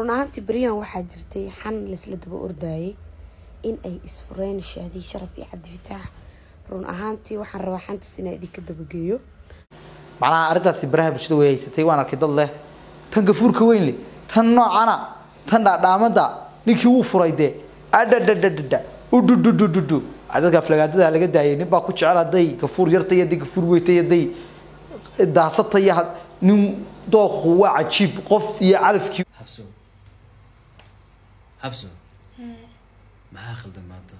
run ahaantii beryahan waxaa jirtay xan laisla daba ordayay in ay isfureen shaadii sharaf iyo cabdifitaax run ahaantii waxaan rabaa xantaas inaa idinka dabageeyo macnaha arrintaasi baraha bulshada way haysatay waan arkay dad leh tan gafuurka weyn leh tan noocana tan dhaadhaamada ninkii wuu furay dee adhadhadhadhadha udhudhudhudhudhu dadka aflagaadada laga daayay nin baa ku jecel hadday gafuur yarta iyo hadday gafuur weyta iyo hadday daasata iyo had- nin dooku waa cajiib qof iyo calafkii xabso xabso maxaa khaldan maanta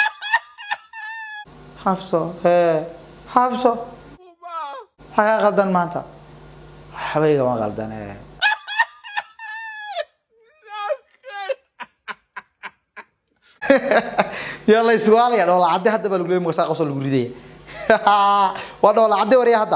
xabso hee xabso maxaa kaa qaldan maanta waxbayga ma qaldan ee yaa la iswaalaya dhoola cadde hadda baa lagu leeyay magasaa qosoo lagu ridaya waa dhoola cadde warya hadda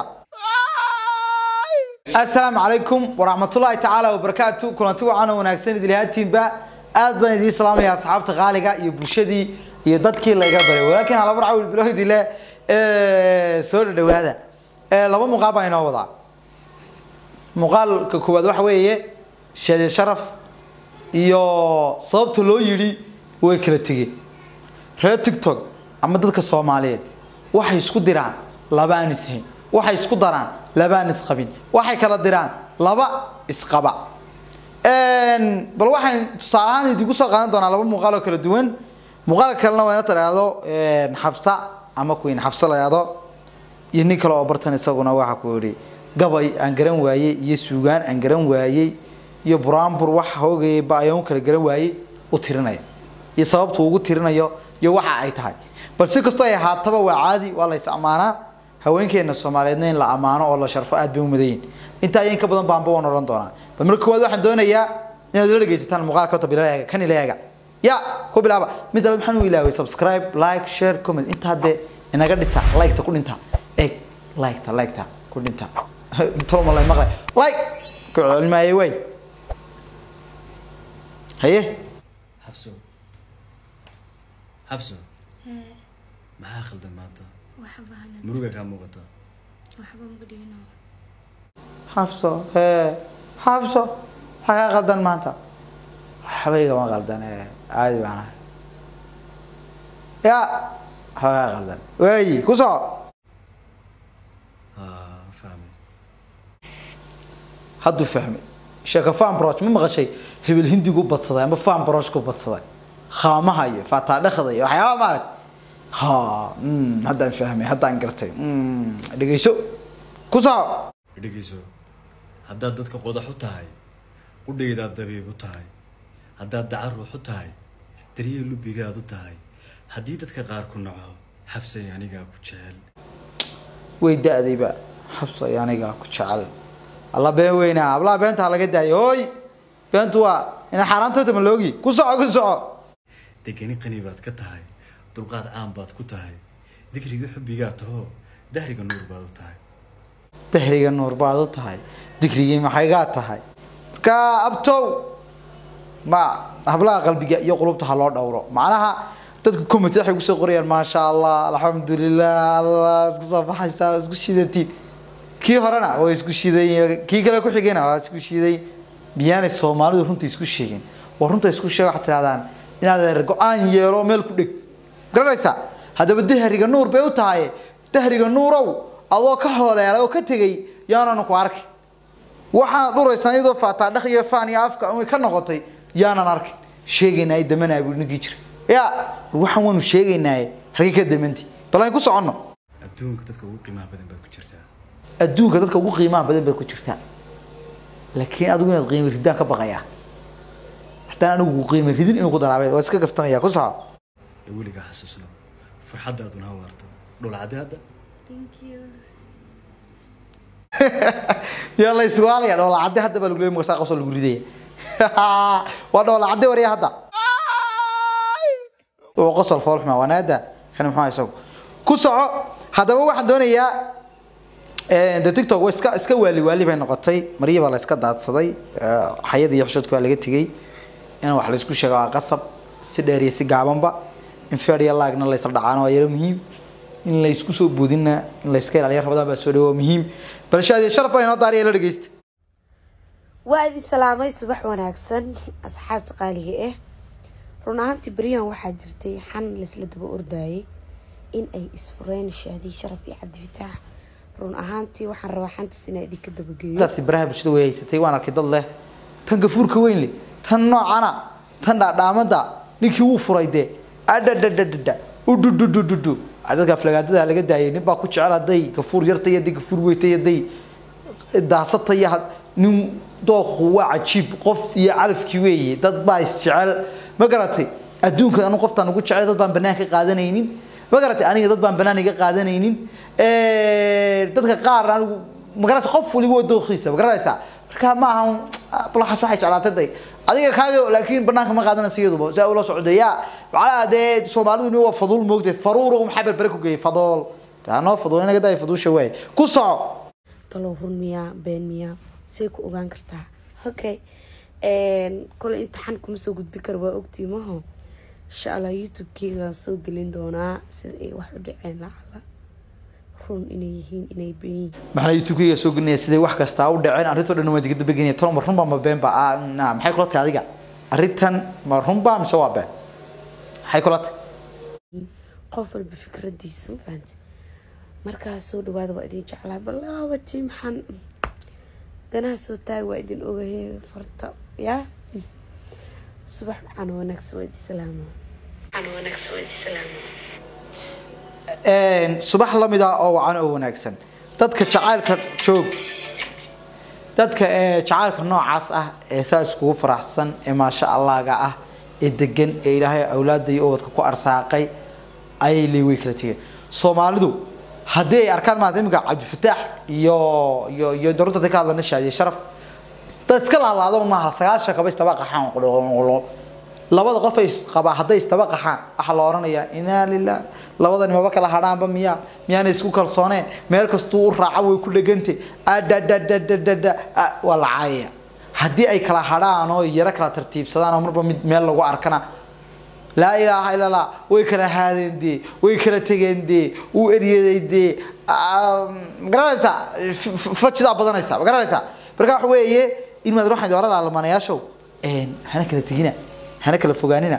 asalaamu calaykum waraxmatullaahi tacaala wabarakaatu kulanti wacan oo wanaagsan idilhaatiinba aad baan idiin salaamaya asxaabta qaaliga iyo bulshadii iyo dadkii layga baray walaakiin halabar cawil bilowdile soo dhadhawaada Eh, laba muuqaal baan inoo wadaa muuqaalka koowaad waxa weeye shadeed sharaf iyo sababta loo yidhi way kala tegeen reer tiktok ama dadka soomaaliyeed waxay isku diraan laba aan ishayn waxay isku daraan laba aan isqabin waxay kala diraan laba isqaba Een, bal waxaan tusaale ahaan idinku soo qaadan doonaa laba muuqaal oo kala duwan muuqaalka kalena waa ina tiraahdo xafsa ama queen xafsa la yidhaahdo iyo nin kale oo bartan isaguna waxa ku yidhi gabay aan garan waayey iyo suugaan aan garan waayey iyo buraanbur wax hoogayay ba ayaan u kala garan waayey u tirinaya iyo sababtu ugu tirinayo iyo waxa ay tahay bal si kastoo ay ahaataba waa caadi waa la is ammaanaa haweenkeena soomaaliyeedna in la ammaano oo la sharfo aad bay u mudan yihin intaa iyo in ka badan baanba waan odhan doonaa bal marka koowaad waxaan doonayaa inaad la dhegeysataan muuqaalka horta bila eega kan ila eega ya ku bilaaba mid labaad maxaan u ilaaway subscribe like share comment intaa dee inaga dhisa like-ta ku dhinta eeg like-ta like-ta ku dhinta tolma lay maqlay like ku celmaayay way haye xabso xabso maxaa khaldan maanta waxba halan muruga kaa muuqata waxba ma dhigino xabso hee xabso maxaa kaa qaldan maanta waxbayga ma qaldan ee caadi baan ahay ya waxba kaa qaldan waayi ku soco haa fahmay hadduu fahmay sheeko fan broch ma maqashay hebel hindigu badsaday ama fan brochku badsaday khaamaha iyo faataadhakhda iyo waxyaaba maarat ha mm, haddaan fahmay haddaan gartay mm, dhegeyso ku soco dhegeyso haddaad dadka qodax u tahay qudhaydaad dabiib u tahay haddaad dacar ruux u tahay daryeel lubigaad u tahay haddii dadka qaar ku naco xabsay anigaa ku jecel way da-dayba xabsay anigaa ku jecel alla been weynaa hablaha beenta ha laga daayo hooy beentu waa ina xaaraantooda ma loogi ku soco ku soco degani qani baad ka tahay dulqaad caan baad ku tahay digriga xubbigaa taho dahriga nuur baad u tahay dahriga nuur baad u tahay digrigii maxaygaa tahay marka abtow ma hablaha qalbiga iyo qulubta ha loo dhowro macnaha dadku committee waxay kusoo qorayaan maasha allah alxamdulilah allah isku soo baxaysaa waa isku shidatiin kii horena waa isku shiday kii kale ku xigayna waa isku shiday miyaanay soomaalidu runta isku sheegin waa runta isku sheega waxaad tirahdaan inaad go-aan yeelo meel ku dheg garanaysaa haddaba dahriga nuur bay u tahay dahriga nuurow adoo ka hooleelay oo ka tegay yaananu ku arki waxaad dhuraysaan iyadoo faataadhaq iyo faan iyo afka umay ka noqotay yaanan arkin sheegaynaa damanaa buu ninkii jira ya waxaan waanu sheegaynaaye halkay ka damanti bal aan ku soconno adduunka dadka ugu qiimaha badan baad ku jirtaa adduunka dadka ugu qiimaha badan baad ku jirtaa laakiin adigu inaad qiimo ridaan ka baqayaa haddaan anigu qiimo ridin inuu ku daraabay waa iska gaftamaya ku soco ee weligaa xasuusno farxaddaaduna ha waarto dhulcadde hadda thank you yaa la iswaalaya dhoola cadde hadda baa lagu leeyay magasaa qosoo lagu ridaya waa dhoola cadde warya hadda uu qosol foolxuma wanaada kan muxuu isagu ku soco haddaba waxaan doonayaa eh, de tiktok waa iska iska waali waali bay noqotay marya baa la iska daadsaday eh, xayada iyo xishoodka waa laga tegey in wax la isku sheego waa qasab si dheer iyo si gaabanba in feer iyo laagna la isla dhacaano waa yaro muhiim in la isku soo boodinna in la iska ilaaliyo rabadaan baa soo dhawo waa muhiim balshaadiyo sharaf baa inoo daariya la dhegeysta waa idin salaamay subax wanaagsan asxaabta qaaliga ah run ahaantii beryahan waxaa jirtay xan laisla daba ordaayay in ay isfureen shaadi sharaf iyo cabdifitaax run ahaantii waxaan rabaa xantaas inaa idinka dabageeyo daasi baraha bulshada way haysatay waan arkay dad leh tan gafuurka weyn leh tan noocana tan dhaadhaamada ninkii wuu furay dee adhadhadhadhadha udhudhudhudhudhu dadka aflagaadada laga daayay nin baa ku jecel hadday gafuur yarta iyo hadday gafuur weyta iyo hadday daasata iyo had- nin dooku waa cajiib qof iyo calafkii weeye dad baa isjecel ma garatay adduunka anu qoftaan ugu jecel dad baan banaan ka qaadanaynin ma garatay aniga dad baan banaan iga qaadanaynin dadka qaar anigu magaranaysa qof waliba waa dooqiisa ma garanaysaa marka ma aha bulaxaas waxay jeclaatay day adiga kaaga laakiin banaanka ma qaadanaysa iyaduba saa ula socday ya macnaha dee soomaalidu waa faduul moogtay faruura maxaa berbere ku geeyay fadool taanoo faduul inaga daay faduusha waaye ku soco talow run miyaa been miyaa see ku ogaan kartaa okay kole imtixaan kuma soo gudbi karo waa ogtii maho insha allah youtube-keygaan soo gelin doonaa sida ay wax u dhaceen lacala run inay yihiin inay been yihiin maxaa youtube-kayga soo gelinaya siday wax kastaa u dhaceen arrintoo dhan waa digada begenaya tolo ma runba ma beenba ah na, maxay kula tahay adiga arrintan ma runba mise waa been maxay kula tahay qof walba fikradiisa ma fahanti markaa soo dhawaada waa idin jeclaa balaabati maxaan ganaha soo taag waa idin ogahe farta yaa subax macaan wanaagsan waa idin salaamo macaan wanaagsan waa idin salaamo subax lamid ah oo wacan oo wanaagsan dadka jacaylka joog dadka ee jacaylka noocaas ah ee saa iskugu faraxsan ee maasha allaaga ah ee degan ee ilaahay awlaada iyo ubadka ku arsaaqay ayay leey way kala tegeen soomaalidu haddii ay arkaan maanta iminka cabdifataax iyo iyo iyo daruurta dadka ka hadlana shaadiye sharaf dad iska laalaado maaha sagaashan kaba istaba qaxaan qolo labada qof ay isqabaa hadday istaba qaxaan waxaa la oranayaa inaa lilah labadani maba kala hadhaanba miya miyaana isku kalsooneen meel kastuu u raaca way ku dhegante adadadadadada waa la caayaya haddii ay kala hadhaan oo yaro kala tartiibsadaan oo marba mid meel lagu arkana laa ilaaha ila allah way kala haadeen dee way kala tegeen dee wuu eryaday dee ma garanaysaa fajidaa badanaysa ma garanaysaa marka waxa weeye in maad waxaan oran lahaa lamanayaashow hana kala tegina hana kala fogaanina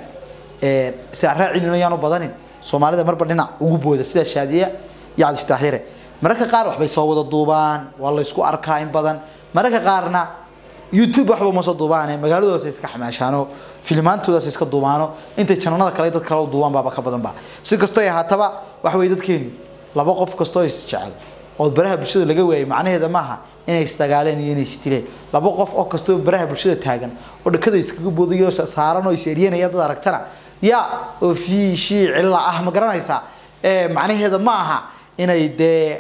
si aan raacinino yaan u badanin soomaalida marba dhinac ugu booda sida shaadiya iyo cabdifataax yare mararka qaar waxbay soo wada duubaan waa la isku arkaa in badan mararka qaarna youtube waxba ma soo duubaane magaaladoodas iska xamaashaano filimaantoodaas iska duubaano intay jananada kale dad kale u duubaan baaba ka badan ba si kastoo ay ahaataba waxa weye dadkeenu laba qof kastoo is jecel oo baraha bulshada laga waayay macnaheeda maaha inay isdagaaleen iyo inay isdileen laba qof oo kastoo baraha bulshada taagan oo dhakada iskaga boodayo saaran oo is eryanaya dad aragtana ya oo fii shii cilla ah ma garanaysaa macnaheeda ma aha inay dee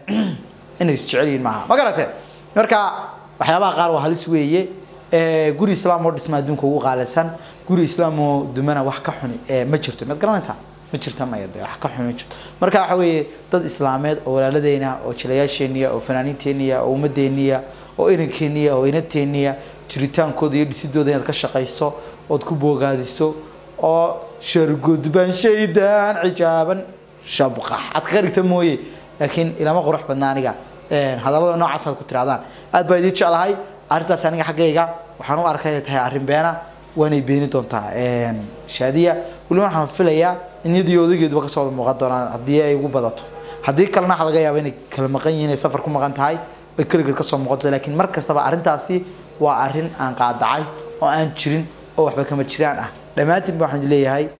inay isjecel yihiin maaha ma garatee marka waxyaabaha qaar waa halis weeye guri islaam oo dhisma adduunka ugu qaalisan guri islaam oo dumana wax ka xuni ma jirto maad garanaysaa ma jirta maya de wax ka xun ma jirto marka waxa weeye dad islaameed oo walaaladeena oo jilayaasheeniya oo fanaaniinteeniya oo ummadeeniya oo irankeeniya oo inateeniya jiritaankooda iyo dhisidooda inaad ka shaqayso ood ku boogaadiso oo shargudban shaydan cijaaban shabqax aad kaga dhigta mooye laakiin ilama qurux badna aniga hadallada noocaas aad ku tirahdaan aad baa idiin jeclahay arrintaas aniga xaggayga waxaan u arkay inay tahay arrin beena waanay beeni doontaa shaadiya weliba waxaan filayaa in iyadii odageeduba kasoo wada muuqan doonaan haddii ay ugu badato haddii kalena waxaa laga yaaba inay kala maqan yihiin ay safar ku maqan tahay ay keligeed kasoo muuqato laakiin mar kastaba arrintaasi waa arrin aan qaadacay oo aan jirin oo waxba kama jiraan ah dhammaantiin ba waxaan leeyahay